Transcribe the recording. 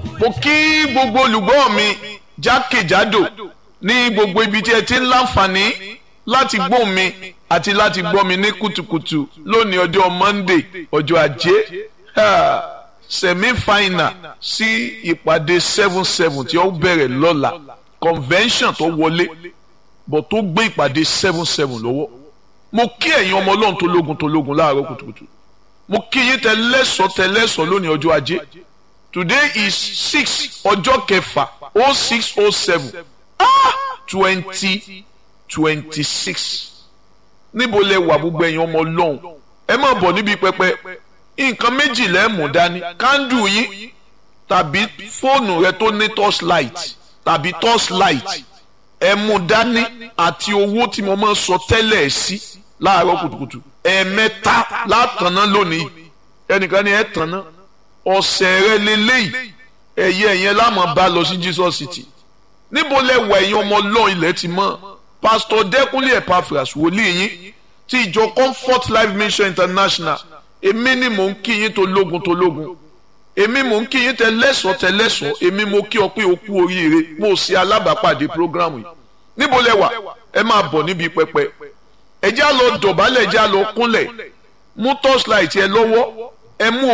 mo kí gbogbo olùgbọ́ mi jákèjádò ní gbogbo ibi tí ẹ ti ń láǹfààní láti gbọ́ mi àti láti gbọ́ mi ní kùtùkùtù lónìí ọjọ́ Monday ọjọ́ ajé semi final sí ìpàdé seven seven tí ó bẹ̀rẹ̀ lọ́la convention tó wọlé bọ̀ tó gbé ìpàdé seven seven lọ́wọ́ mo kí ẹ̀yin ọmọ ọlọ́run tó lógun tó lógun láàárọ̀ kùtùkùtù mo kí yín tẹlẹ́sọ̀ tẹlẹ́sọ̀ lónìí ọjọ́ ajé today is six ọjọ́ kẹfà oh six oh seven twenty twenty six níbo lẹ wà gbogbo ẹ̀yin ọmọ ọlọ́run ẹ má bọ̀ níbi pẹpẹ nǹkan méjì lẹ mú dání kándù yín tàbí fóònù rẹ tó ní torchlight tàbí torchlight ẹ mú dání àti owó tí mo máa ń sọ tẹ́lẹ̀ sí láàárọ̀ kùtùkùtù ẹ̀ẹ̀mẹ́ta látàná lónìí ẹnìkan ni ẹ tàná ọ̀sẹ̀ rẹ lélẹ́yìí ẹ̀yẹ ẹ̀yẹn láàmú bá lọ sí Jesus City níbo lẹ wà ẹ̀yin ọmọ ọlọ́run ilẹ̀ ti mọ́ pásítọ̀ dẹ́kunlé Epaphras wòlíì yín ti ìjọ Comfort Life Mission International èmi ni mò ń kí yín tó lógun tó lógun èmi mò ń kí yín tẹ lẹ́sọ̀ọ́ tẹ lẹ́sọ̀ọ́ èmi mo kí ọ pé o kú oríire mo ṣe alábàápàdé programu yìí níbo lẹ wà ẹ máa bọ̀ níbi pẹpẹ ẹ já lọ dọ̀bálẹ̀ ẹ já lọ kúnlẹ̀ mú torchlight ẹ lọ́wọ́ ẹ mú